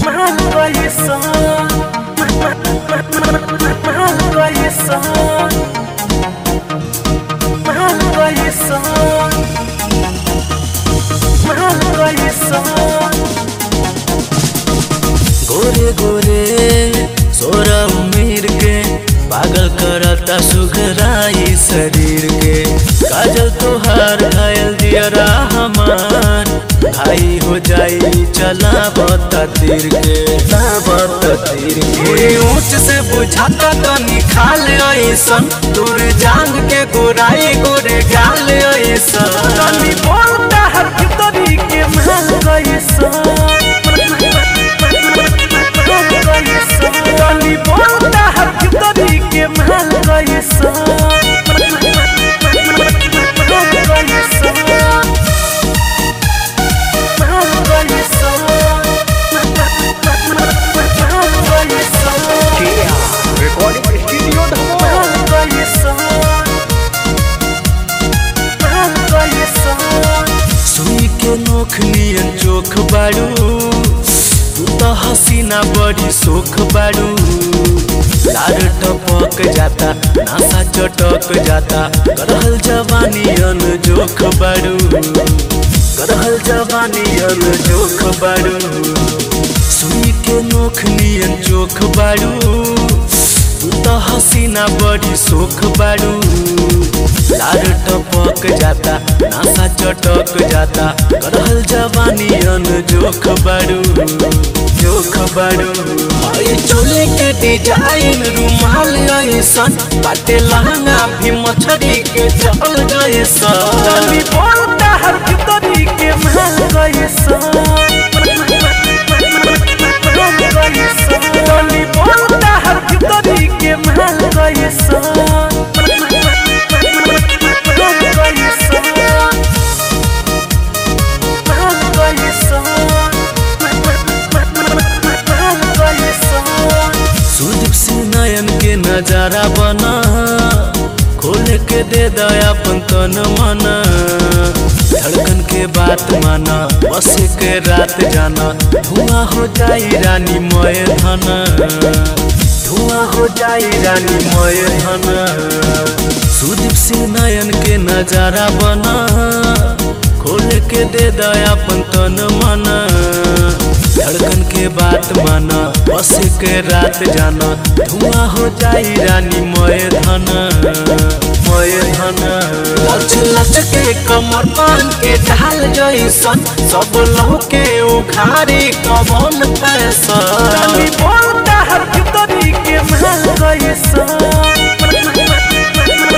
गोरे गोरे सोरा उमीर के पागल करता सुघराई शरीर के काजल तोहार घायल दियरा हमार भाई हो जाई चला बता तीर के बता तीर के ऊंच से बुझाता तनी खाल ऐसन दूर जांग के गोराई गोरे गाल ऐसन तनी बोलता हर भीतरी के महल गइसन तनी बोलता हर भीतरी के महल गइसन रिकॉर्डिंग स्टूडियो धमो सुई के नोख नियन चोख बाड़ू तू तो हसीना बड़ी सोख बाड़ू लार टपक जाता नासा चटक जाता करहल जवानी अन जोख बाड़ू करहल जवानी अन जोख बाड़ू सुई के नोख नियन चोख बाड़ू तू तो हसीना बड़ी सोख बाड़ू लार टपक जाता नासा चटक जाता करहल जवानी अन जोख बाड़ू जोख बाड़ू आई चोले के डिजाइन रुमाल ऐसन बाटे लहंगा भी मछरी के चल जैसन तनी बोलता हर भीतरी के महल गइसन तनी बोलता हर भीतरी के महल गइसन सुदीप सिंह नयन के नजारा बना खोल के दे दया अपन तन मना धड़कन के बात माना बस के रात जाना धुआं हो जाई रानी मय धन धुआं हो जाई रानी मय धन सुदीप सिंह नयन के नजारा बना खोल के दे दया अपन तन मना धड़कन के बात माना बस के रात जाना धुआं हो जाई रानी मय धन मय धन लच लच के कमर पान के ढाल जैसन सब लहू के उखारी कवन पैसा तनी बोलता हर भीतरी के महल गइसन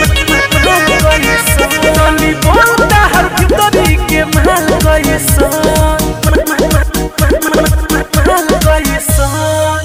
तनी बोलता हर भीतरी के महल गइसन